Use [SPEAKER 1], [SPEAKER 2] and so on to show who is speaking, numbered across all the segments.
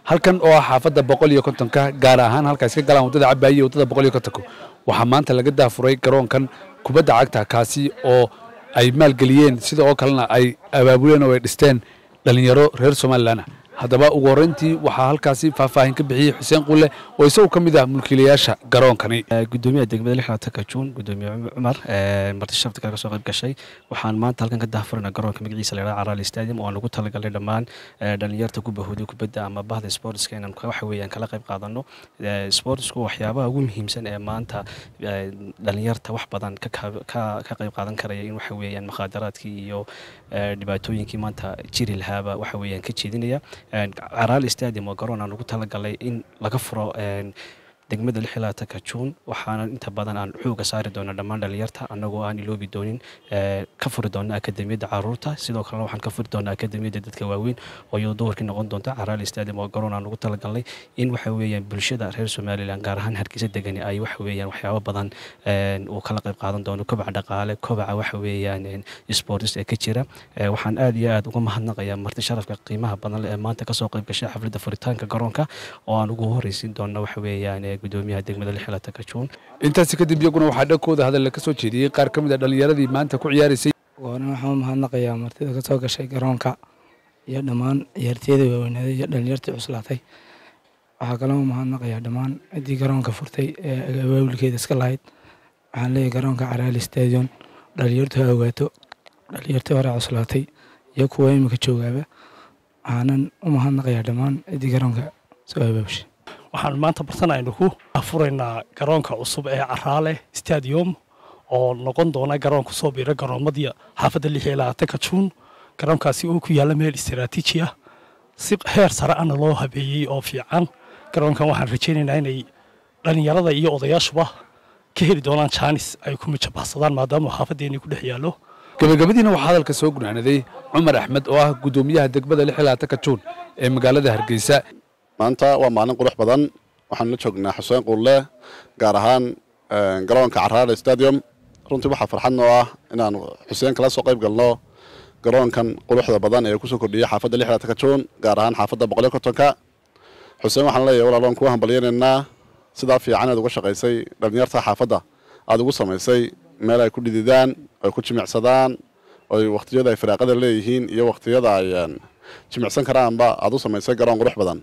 [SPEAKER 1] halkan oo ah xaafadda boqol iyo kontonka gaar ahaan halkaas ka galaan waddada cabaaye iyo waddada boqol iyo kontonka waxaa maanta laga daafuray garoonkan kubadda cagta kaasi oo ay maalgeliyeen sida oo kalena ay abaabuleen oo ay dhisteen dhallinyaro reer somalilan ah haddaba ugu horreyntii waxaa halkaasi faahfaahin ka bixiyey xuseen qulle oo isagu ka mid ah mulkiilayaasha garoonkani
[SPEAKER 2] gudoomiyaha degmada lixlaatanka juun gudoomiye cumar marti sharafta kale kasoo qayb gashay waxaan maanta halkan ka daahfurana garoonka magaciisa la yidhaha caraali stadium oo aan ugu talagalnay dhammaan dhalinyarta ku bahooday kubadda ama bahda sportska inaan waxa weeyaan kala qayb qaadano sportsku waxyaabaha ugu muhiimsan ee maanta dhalinyarta wax badan ka qayb qaadan karaya in waxa weeyaan mukhaadaraadkii iyo dhibaatooyinkii maanta jiri lahaaba waxa weeyaan ka jeedinaya caraali stadium oo garoon aan ugu talagalay in laga furo degmada lixilaatanka juun waxaana inta badan aan xooga saari doona dhammaan dhalinyarta annagoo aan iloobi doonin ka furi doona akademiyadda caruurta sidoo kalena waxaan ka furi doonaa akademiyadda dadka waaweyn oo iyadoo duhurkii noqon doonta caraali stadium oo garoon aan ugu talagalnay in waxa weeyaan bulshada reer somalilan gaar ahaan hargeysa degani ay waxa weeyaan waxyaabo badan uu kala qayb qaadan doono kobaca dhaqaale kobaca waxa weeyaan sports ee ka jira waxaan aad iyo aad uga mahadnaqayaa marti sharafka qiimaha badan leh ee maanta kasoo qayb gashay xafladda furitaanka garoonka oo aan ugu horreysiin doono waxa weeyaan gudoomiyaha degmada lixilaatanka juun
[SPEAKER 1] intaasi kadib iyaguna waxaa dhankooda hadalla ka soo jeediyey qaar ka mid a dhallinyaradii maanta ku ciyaaraysay
[SPEAKER 3] waana waxaan u mahadnaqayaa martida ka soo gashay garoonka iyo dhammaan ciyaartiyada waaweynaaday iyo dhallinyartii cuslaatay waxaa kaloo u mahadnaqayaa dhammaan ciddii garoonka furtay ee abaabulkeeda iska lahayd waxaan leeyahay garoonka caraali stadion dhallinyartu ha ogaato dhallinyartii hore cuslaatay iyo kuwa imika joogaaba waxaanan u mahadnaqayaa dhammaan ciddii garoonka soo abaabushay
[SPEAKER 4] waxaan maanta bartanaynu ku furaynaa garoonka cusub ee caraale stadium oo noqon doona garoon kusoo biira garoomadii xaafadda lix iyo labaatanka juun garoonkaasi oo ku yaalla meel istaraatiiji ah si heer sare ana loo habeeyey oo fiican garoonkan waxaan rajaynaynaa inay dhallinyarada iyo odayaashuba ka heli doonaan jaanis ay ku mijabaxsadaan maadaama xaafaddeenii ku dhex yaallo
[SPEAKER 1] gabagabadiina waxaa hadalka soo gunaanaday cumar axmed oo ah gudoomiyaha degmada lix iyo labaatanka juun ee magaalada hargeysa
[SPEAKER 5] maanta waa maalin qurux badan waxaan la joognaa xuseen quulle gaar ahaan garoonka caraale stadium runtii waxaa farxad noo ah inaan xuseen kala soo qayb galno garoonkan quruxda badan ee kusoo kordhiyay xaafadda lixlaatanka juun gaar ahaan xaafadda boqoliyo kontonka xuseen waxaan leeyahay walaaloon kuu hambalyaynaynaa sidaa fiican aad uga shaqaysay dhallinyarta xaafadda aad ugu samaysay meel ay ku dhididaan ay ku jimicsadaan oy wakhtiyada ay firaaqada leeyihiin iyo wakhtiyada ay jimicsan karaanba aad u samaysay garoon qurux badan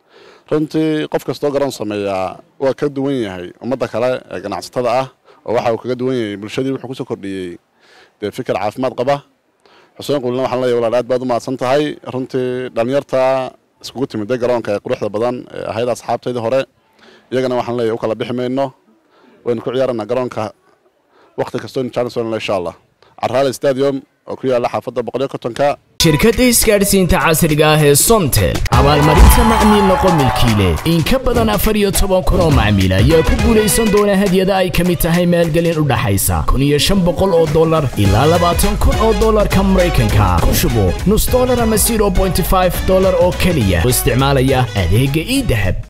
[SPEAKER 5] runtii qof kastoo garoon sameeyaa waa ka duwan yahay ummadda kale ee ganacsatada ah oo waxa uu kaga duwan yahay bulshadii wuxuu kusoo kordhiyey dee fikir caafimaad qaba xuseen quulina waxaan leeyahay walaal aad baad u mahadsan tahay runtii dhallinyarta iskugu timiday garoonka ee quruxda badan ee ahayd asxaabtaydii hore iyagana waxaan leeyahay u kala bixi mayno waynu ku ciyaaraynaa garoonka wakhti kastoo janisonla insha allah caraale stadium oo ku yaalla xaafadda boqoliyo kontonka
[SPEAKER 6] shirkadda isgaadhsiinta casriga ah ee somtel abaalmarinta macmiil noqo milkiile in ka badan afar iyo toban kun oo macmiil ayaa ku guulaysan doona hadyada ay ka mid tahay maalgelin u dhaxaysa kun iyo shan boqol oo dollar ilaa labaatan kun oo dollarka maraykanka ku shubo nus dollar ama zero bointy five dollar oo keliya oo isticmaalaya adeegga ii dahab